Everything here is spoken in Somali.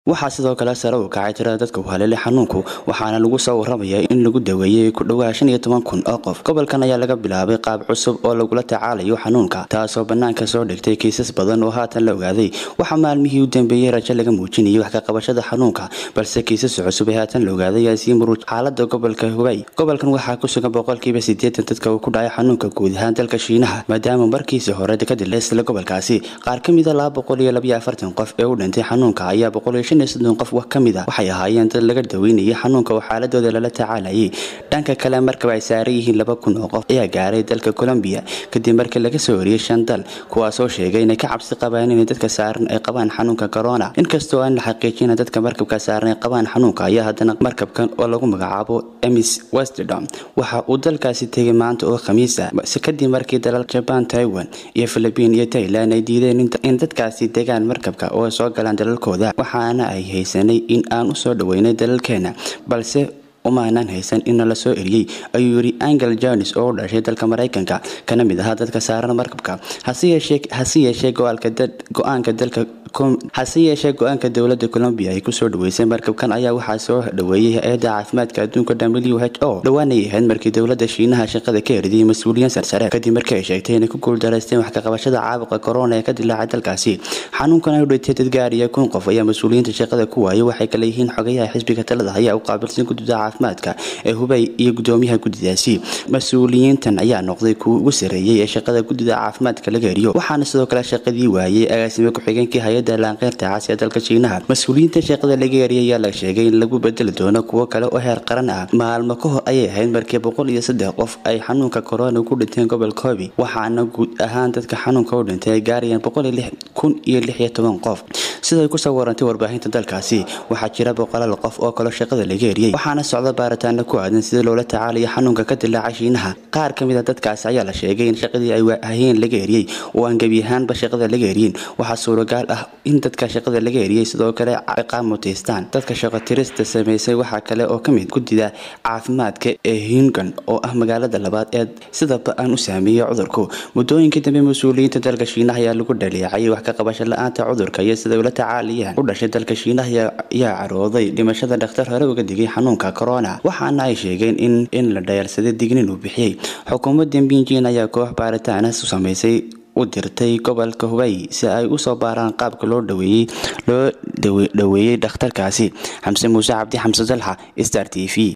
waxaa sidoo kale sare u kacay tirada dadka u haleelay xanuunku waxaana lagu soo waramayaa in lagu daweeyey ku dhowaa shan iyo toban kun oo qof gobolkan ayaa laga bilaabay qaab cusub oo lagula tacaalayo xanuunka taasoo bannaanka soo dhigtay kiisas badan oo haatan la ogaaday waxaa maalmihii u dambeeyey rajo laga muujinayay wax ka qabashada xanuunka balse kiisas cusub ee haatan la ogaaday ayaa sii muruj xaalada gobolka hubay gobolkan waxaa ku sugan boqolkiiba sideetan dadka uu ku dhacay xanuunka guud ahaan dalka shiinaha maadaama markiisii hore ka dilaysla gobolkaasi qaar ka mida laba boqol iyo labaiyo afartan qof ee u dhintay xanuunka ayaa boqol iyo shan iyo soddon qof wax ka mid a waxay ahaayeen dad laga daweynayay xanuunka oo xaaladooda lala tacaalayay dhanka kale markaba ay saaran yihiin laba kun oo qof ayaa gaaray dalka colombiya kadib markii laga soo wariyey shan dal kuwaasoo sheegay inay ka cabsi qabaan inay dadka saaran ay qabaan xanuunka corona inkastoo aan la xaqiijina dadka markabka saaran ay qabaan xanuunka ayaa haddana markabkan oo lagu magacaabo emis westerdom waxa uu dalkaasi tegay maanta oo khamiis ah kadib markii dalal jaban taiwan iyo philibiin iyo tailan ay diideen in dadkaasi degaan markabka oo soo galaan dalalkooda waxaana ay haysanay in aan u soo dhaweynay dalalkeena balse umaanaan haysan in la soo eriyey ayuu yiri angel jones oo u dhashay dalka maraykanka kana mid ahaa dadka saaran markabka hase yeeshee go-aanka dalka hase yeeshee go-aanka dowlada colombiya ay kusoo dhaweysay markabkan ayaa waxaa soo dhaweeyey hay-adda caafimaadka adduunka w h o dhawaanay ahayd markii dowlada shiinaha shaqada ka eridiyay mas-uuliyiin sarsare kadib markii ay sheegtay inay ku guuldaraysteen wax ka qabashada caabuqa corona ee ka dilaacay dalkaasi xanuunkan ay u dhintay dad gaariya kun qof ayaa mas-uuliyiinta shaqada ku waayay waxay kale yihiin xogayaha xisbiga talada ayaa u qaabilsan guddida caafimaadka ee hubay iyo gudoomiyaha guddidaasi mas-uuliyiintan ayaa noqday kuwa ugu sareeyey ee shaqada guddida caafimaadka laga eriyo waxaana sidoo kale shaqadii waayey agaasime ku-xigeenkii hay-adda laanqeyrta caasi ee dalka shiinaha mas-uuliyiinta shaqada laga eriyay ayaa la sheegay in lagu bedeli doono kuwo kale oo heer qaran ah maalmo ka hor ayay ahayd markii boqol iyo saddex qof ay xanuunka corona ku dhinteen gobolka hobi waxaana guud ahaan dadka xanuunka u dhintay ay gaarayaan boqol kun iyo lix iyo toban qof siday kusoo warantay warbaahinta dalkaasi waxaa jira boqolaal qof oo kaloo shaqada laga eriyey waxaana socda baaritaano ku aadan sida loola tacaalayo xanuunka ka dilaaca shiinaha qaar ka mid a dadkaasi ayaa la sheegay in shaqadii ay hayeen laga eriyey oo aan gebi ahaanba shaqada laga eriyin waxaa suuragaal ah in dadka shaqada laga eriyey sidoo kale ciqaab mutaystaan dadka shaqo tirista sameysay waxaa kale oo kamid guddida caafimaadka ee hingan oo ah magaalada labaad ee sidaba aan u saameeyey cudurku muddooyinkii dambe mas-uuliyiinta dalka shiinaha ayaa lagu dhaleecayay wax ka qabasho la-aanta cudurka iyo sida ula tacaalayaan u dhashay dalka shiinaha ayaa carooday dhimashada dhakhtar hore uga digay xanuunka corona waxaana ay sheegeen in in la dhayalsaday dignin uu bixiyey xukuumadda binjin ayaa koox baaritaana u sameysay u dirtay gobolka hubay si ay usoo baaraan qaabka loo dhaweeyey loo dhaweeyey dhakhtarkaasi xamse muuse cabdi xamse dalxa star t v